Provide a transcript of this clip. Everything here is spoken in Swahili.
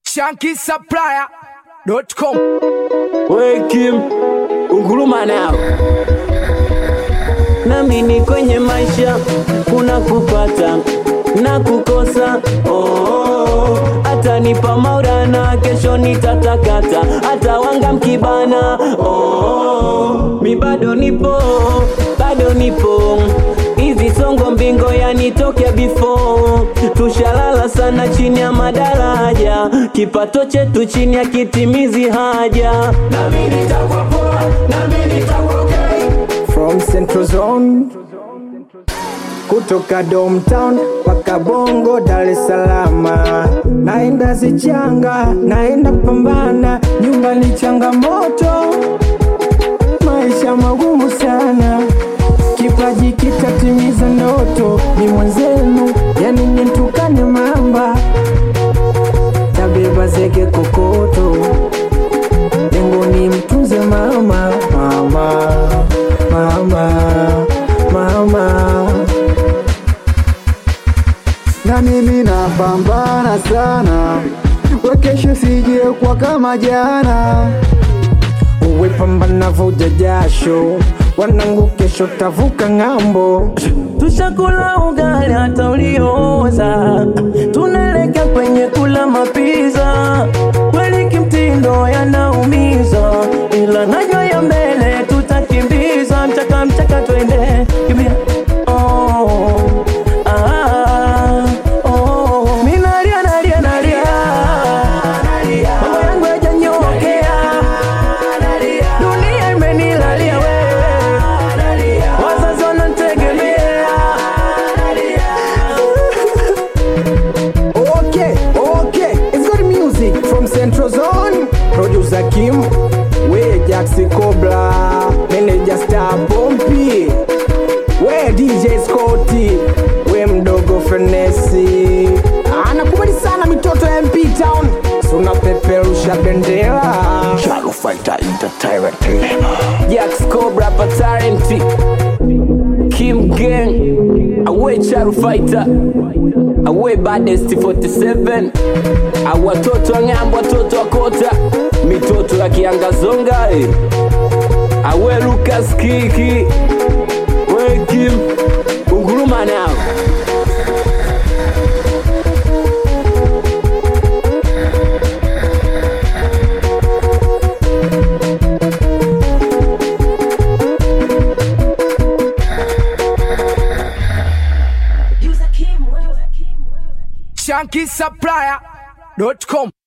shankisupplier.com Wekim unguruma nao nami ni kwenye maisha kuna kupata na kukosa oh, atanipa maurana kesho nitatakata hata wanga mkibana oh, mi bado nipo bado nipo hizi songo mbingo yanitokea before tushalala sana chini ya madaraja kipato chetu chini ya kitimizi haja nami nitakuwa poa nami nitakuwa okay. from Central Zone kutoka Domtown mpaka Bongo, Dar es Salaam, naenda zichanga, naenda pambana, nyumbani changamoto, maisha magumu sana, kipaji kitatimiza ndoto, ni mwenzenu, yani nitukane mamba, tabeba zege kokoto, lengo ni mtunze mama, mama, mama, mama. na mimi napambana sana, wekesho sije kwa kama jana. uwe pambana, vuja jasho, wanangu, kesho tavuka ng'ambo. tushakula ugali hata ulioza, tunaelekea kwenye kula mapiza. Kweli kimtindo yanaumiza, ila najua ya mbele tutakimbiza. Mchaka mchaka twende kimbia, oh, ah, oh. Mi nalia nalia nalia, mambo yangu yajanyokea, dunia imenilalia wewe, wazazi wananitegemea Okay, okay, it's good music from Central Zone. Producer Kim, we Jaxi Cobra, manager Star Pompi, we DJ Scotty, we mdogo Fenesi. Anakubali sana mitoto ya MP Town, suna peperusha bendera. Shadow Fighter Entertainment Jax Cobra Patarenti Kim Gang Awe Charu Fighter Awe Baddest 47 Awatoto wa ng'ambo watoto wa kota Mitoto ya kiangazonga eh. Awe Lucas Kiki We Kim Unguruma nao shankisupplier.com